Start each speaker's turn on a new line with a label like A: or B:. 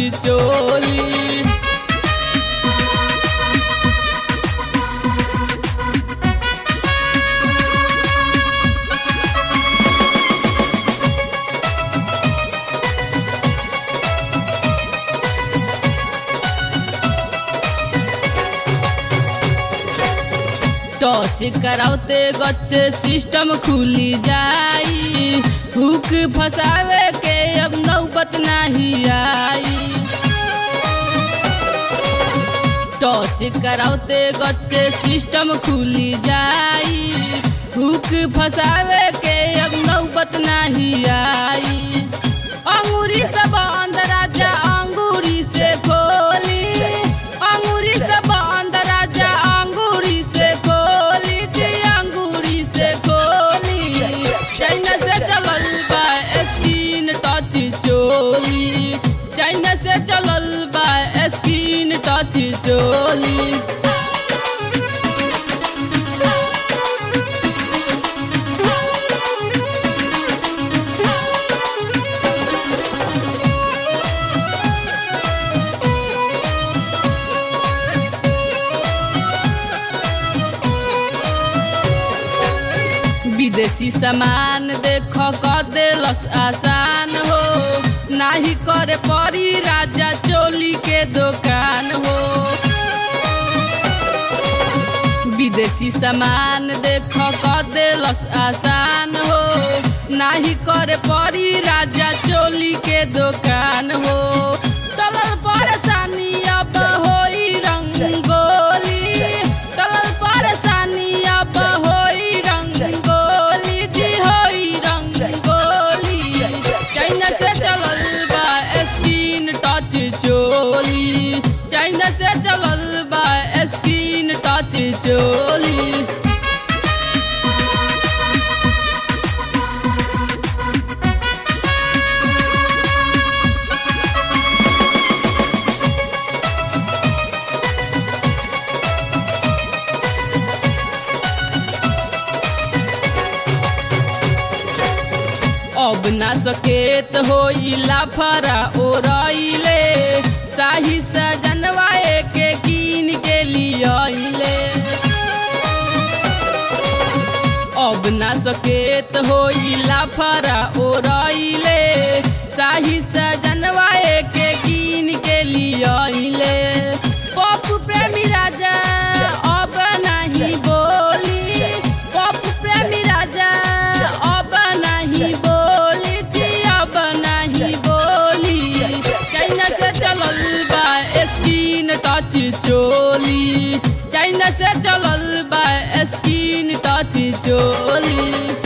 A: चोली toss करावते गच्चे system खुली जाई हुक फसावे के अब नौबत नहीं आई टॉस करावते गच्चे सिस्टम खुली जाई हुक फसावे के अब नौबत नहीं आई अंगूरी से बंद राजा अंगूरी से खोली अंगूरी से बंद राजा अंगूरी से खोली जी अंगूरी से खोली चाइना से चलल बा स्किन टच चोली चाइना से चलल बा स्किन टच चोली विदेशी सामान देख क देलस आसान हो नाही करे परी राजा चोली के दुकान हो विदेशी सामान देख क देलस आसान हो नाही करे परी राजा चोली के दुकान हो चलल परेशानी अब होई रंगोली चलल परेशानी अब होई रंगोली जी होई रंगोली चाइना से चलल बा स्किन टच चोली चाइना से चलल बा स्किन टच चोली अब ना सकेत होइला फरा ओरइले चाही सजनवा के कीन के लियले अब ना सकेत होइला फरा ओरइले चाही सजनवा के कीन के लियले पप प्रेमी राजा अब नहीं बोली पप प्रेमी राजा अब नहीं बोली जी अब नहीं बोली चाइना से चलल बा स्किन टच चोली चाइना से चलल बा स्किन टच चोली